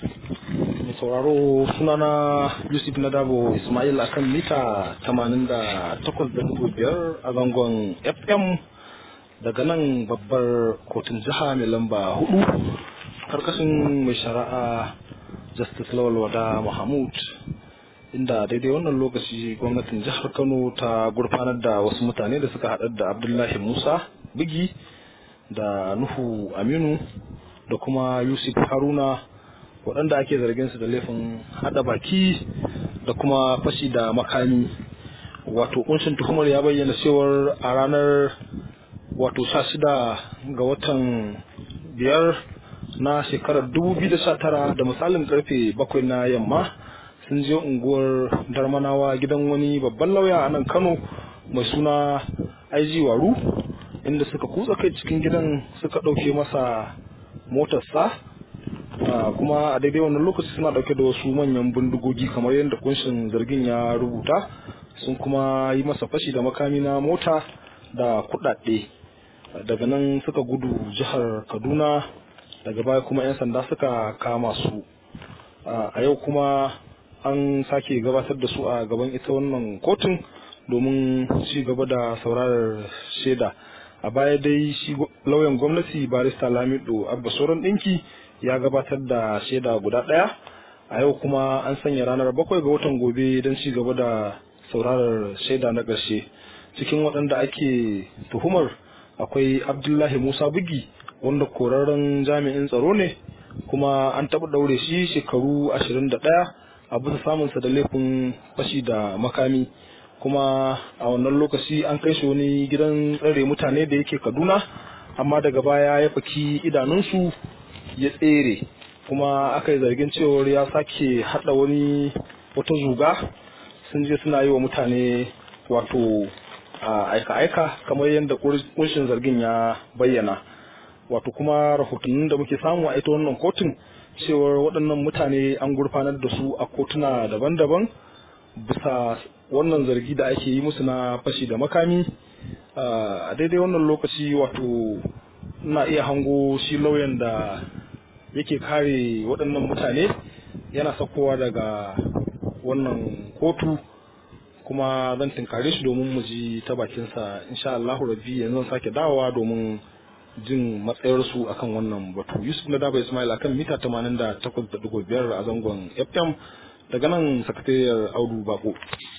mai sauraro sunana yusuf nadabo ismail akan mita 88.5 a zangon fm daga nan babbar kotun jiha mai lamba hudu karkashin mai shari'a justice lawal wada mahmud inda daidai wannan lokaci gwamnatin jihar kano ta gurfanar da wasu mutane da suka haɗar da abdullahi musa bigi da nuhu aminu da kuma yusuf haruna waɗanda ake zargin su da laifin haɗa baki da kuma fashi da makami wato kunshin tuhumar ya bayyana cewar a ranar wato sha shida ga watan biyar na shekarar 2019 da misalin karfe bakwai na yamma sun je unguwar darmanawa gidan wani babban lauya a nan kano mai suna aiji waru inda suka kutsa kai cikin gidan suka ɗauke masa motarsa kuma a daidai wannan lokaci suna ɗauke da wasu manyan bindigogi kamar yadda kunshin zargin ya rubuta sun kuma yi masa fashi da makami na mota da kuɗaɗe daga nan suka gudu jihar kaduna daga baya kuma 'yan sanda suka kama su a yau kuma an sake gabatar da su a gaban ita wannan kotun domin ci gaba da saurarar shaida a baya dai shi lauyan gwamnati barista lamido abba sauran ɗinki ya gabatar da shaida guda ɗaya a yau kuma an sanya ranar bakwai ga watan gobe don ci gaba da saurarar shaida na ƙarshe cikin waɗanda ake tuhumar akwai abdullahi musa bugi wanda korarren jami'in tsaro ne kuma an taɓa ɗaure shi shekaru ashirin da ɗaya a bisa samunsa da laifin fashi da makami kuma a wannan lokaci an kai shi wani gidan tsare mutane da yake kaduna amma daga baya ya faki idanunsu ya tsere kuma aka yi zargin cewar ya sake haɗa wani wata zuga sun je suna yi wa mutane wato aika-aika kamar yadda kunshin zargin ya bayyana wato kuma rahotannin da muke samu a ita wannan kotun cewar waɗannan mutane an gurfanar da su a kotuna daban-daban bisa wannan zargi da ake yi musu na fashi da makami a daidai wannan lokaci wato na iya hango shi lauyan da yake kare waɗannan mutane yana sakowa daga wannan kotu kuma zan tinkare shi domin mu ji ta bakinsa insha Allahu rabbi yanzu zan sake dawowa domin jin matsayarsu akan wannan batu yusuf na daba ismail akan mita 88.5 a zangon fm daga nan sakatariyar audu bako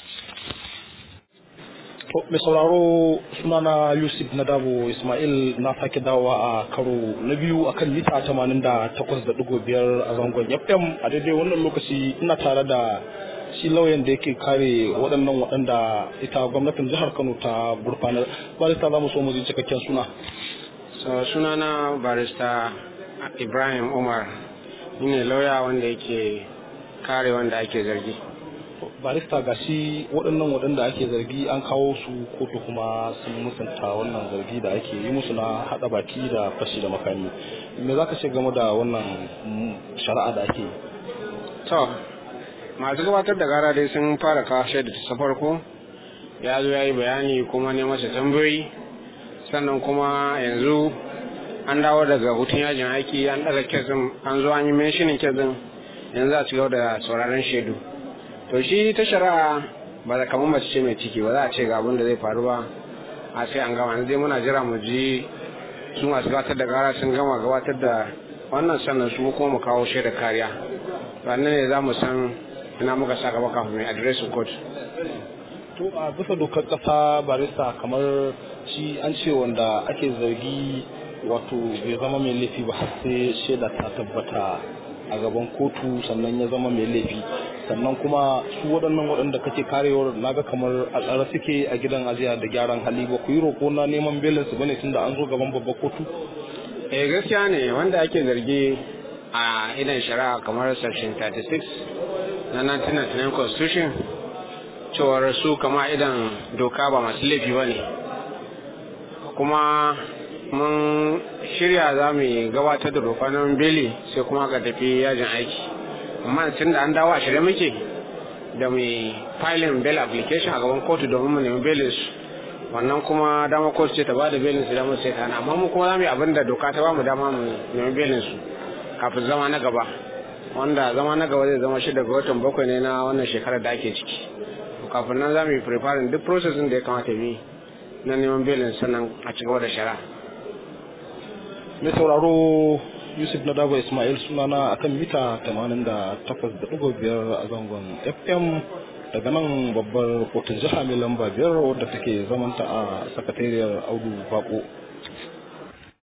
mai sauraro sunana yusuf na dabo ismail na sake dawowa a karo na biyu akan mita 88.5 a zangon fm a daidai wannan lokaci ina tare da shi lauyan da yake kare waɗannan waɗanda ita gwamnatin jihar kano ta gurfanar barista za mu so mu ji cikakken suna so sunana barista ibrahim umar ni ne lauya wanda yake kare wanda ake zargi barista ga shi waɗannan waɗanda ake zargi an kawo su kotu kuma sun musanta wannan zargi da ake yi musu na haɗa baki da fashi da makami me za ka ce game da wannan shari'a da ake yi to masu gabatar da gara dai sun fara kawo shaida ta farko ya zo ya yi bayani kuma ne masa tambayoyi sannan kuma yanzu an dawo daga hutun yajin aiki an daga kesin an zo an yi menshinin kesin yanzu a ci gaba da sauraron shaidu to shi ta shari'a ba da kamar mace ce mai ciki ba za a ce ga abin da zai faru ba a sai an gama yanzu dai muna jira mu ji su masu gabatar da gara sun gama gabatar da wannan sannan su kuma mu kawo shaida kariya sannan ne za mu san ina muka sa gaba kafin mai adireshin kotu to a bisa dokar kasa barista kamar shi an ce wanda ake zargi wato bai zama mai laifi ba har sai shaida ta tabbata a gaban kotu sannan ya zama mai laifi sannan kuma su waɗannan waɗanda kake karewar naga kamar a tsare suke a gidan ajiya da gyaran hali ba ku yi roƙo na neman belin su bane tunda an zo gaban babbar kotu eh gaskiya ne wanda ake zargi a idan shari'a kamar section 36 na 1999 constitution cewar su kama idan doka ba masu laifi ba ne kuma mun shirya za mu gabatar da doka na beli sai kuma ka tafi yajin aiki amma tun da an dawo a shirye muke da mai filing bail application a gaban kotu domin mu nemi belin su wannan kuma dama kotu ce ta bada belin su dama sai ta amma mu kuma za mu yi abin da doka ta ba mu dama mu nemi belin su kafin zama na gaba wanda zama na gaba zai zama shi daga watan bakwai ne na wannan shekarar da ake ciki kafin nan za mu yi preparing duk processing da ya kamata bi na neman belin sannan a ci gaba da shari'a mai sauraro yusuf na dabo ismail sunana akan mita 88.5 a zangon fm daga nan babbar kotun jiha mai lamba biyar wadda take zamanta a sakatariyar audu bako